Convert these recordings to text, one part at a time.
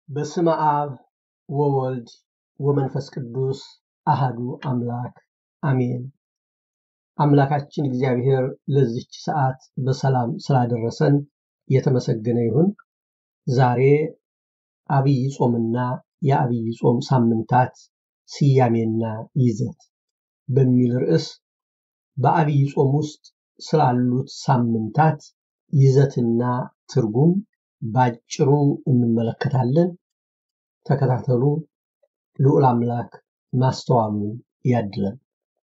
በስመ አብ ወወልድ ወመንፈስ ቅዱስ አሃዱ አምላክ አሜን። አምላካችን እግዚአብሔር ለዚች ሰዓት በሰላም ስላደረሰን የተመሰገነ ይሁን። ዛሬ አብይ ጾምና የአብይ ጾም ሳምንታት ስያሜና ይዘት በሚል ርዕስ በአብይ ጾም ውስጥ ስላሉት ሳምንታት ይዘትና ትርጉም ባጭሩ እንመለከታለን። ተከታተሉ። ልዑል አምላክ ማስተዋሉን ያድለን።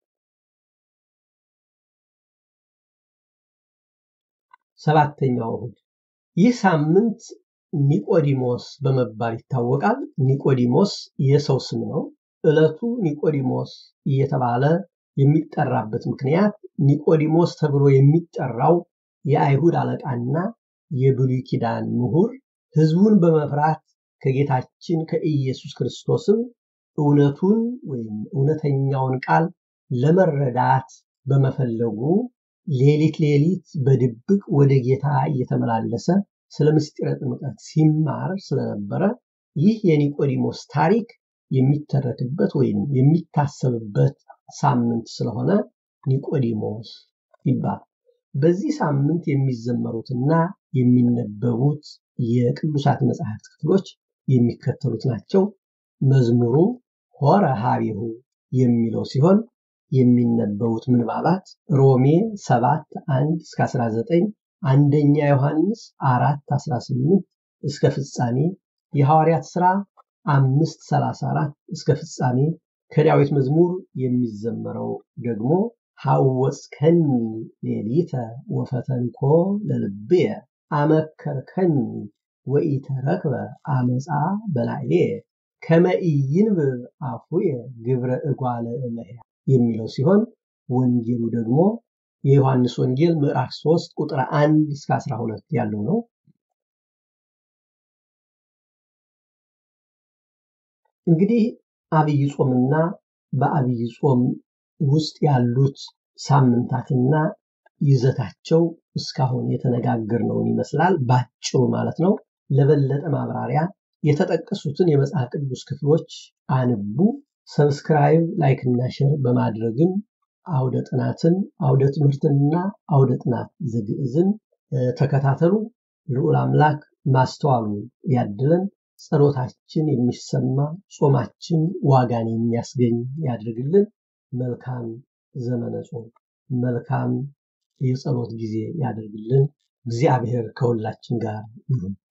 ሰባተኛው እሁድ። ይህ ሳምንት ኒቆዲሞስ በመባል ይታወቃል። ኒቆዲሞስ የሰው ስም ነው። ዕለቱ ኒቆዲሞስ እየተባለ የሚጠራበት ምክንያት ኒቆዲሞስ ተብሎ የሚጠራው የአይሁድ አለቃና የብሉይ ኪዳን ምሁር ሕዝቡን በመፍራት ከጌታችን ከኢየሱስ ክርስቶስም እውነቱን ወይም እውነተኛውን ቃል ለመረዳት በመፈለጉ ሌሊት ሌሊት በድብቅ ወደ ጌታ እየተመላለሰ ስለ ምስጢረ ጥምቀት ሲማር ስለነበረ ይህ የኒቆዲሞስ ታሪክ የሚተረክበት ወይም የሚታሰብበት ሳምንት ስለሆነ ኒቆዲሞስ ይባላል። በዚህ ሳምንት የሚዘመሩትና የሚነበቡት የቅዱሳት መጽሐፍት ክፍሎች የሚከተሉት ናቸው። መዝሙሩ ሆረ ሀቢሁ የሚለው ሲሆን የሚነበቡት ምንባባት ሮሜ 7 1 እስከ 19፣ አንደኛ ዮሐንስ 4 18 እስከ ፍጻሜ፣ የሐዋርያት ሥራ 5 34 እስከ ፍጻሜ። ከዳዊት መዝሙር የሚዘመረው ደግሞ ሐወጽከኒ ሌሊተ ወፈተንኮ ለልብየ አመከርከኒ ወኢተረክበ አመፃ በላዕሌየ ከመ ኢይንብብ አፉየ ግብረ እጓለ እመሕያው የሚለው ሲሆን ወንጌሉ ደግሞ የዮሐንስ ወንጌል ምዕራፍ 3 ቁጥር 1 እስከ 12 ያለው ነው። እንግዲህ አብይ ጾምና በአብይ ጾም ውስጥ ያሉት ሳምንታትና ይዘታቸው እስካሁን የተነጋገርነውን ይመስላል፣ ባጭሩ ማለት ነው። ለበለጠ ማብራሪያ የተጠቀሱትን የመጽሐፍ ቅዱስ ክፍሎች አንቡ። ሰብስክራይብ፣ ላይክ እና ሼር በማድረግም አውደ ጥናትን አውደ ትምህርትንና አውደ ጥናት ዘግዕዝን ተከታተሉ። ልዑል አምላክ ማስተዋሉ ያድለን። ጸሎታችን የሚሰማ ጾማችን ዋጋን የሚያስገኝ ያድርግልን። መልካም ዘመነ ጾም፣ መልካም የጸሎት ጊዜ ያደርግልን። እግዚአብሔር ከሁላችን ጋር ይሁን።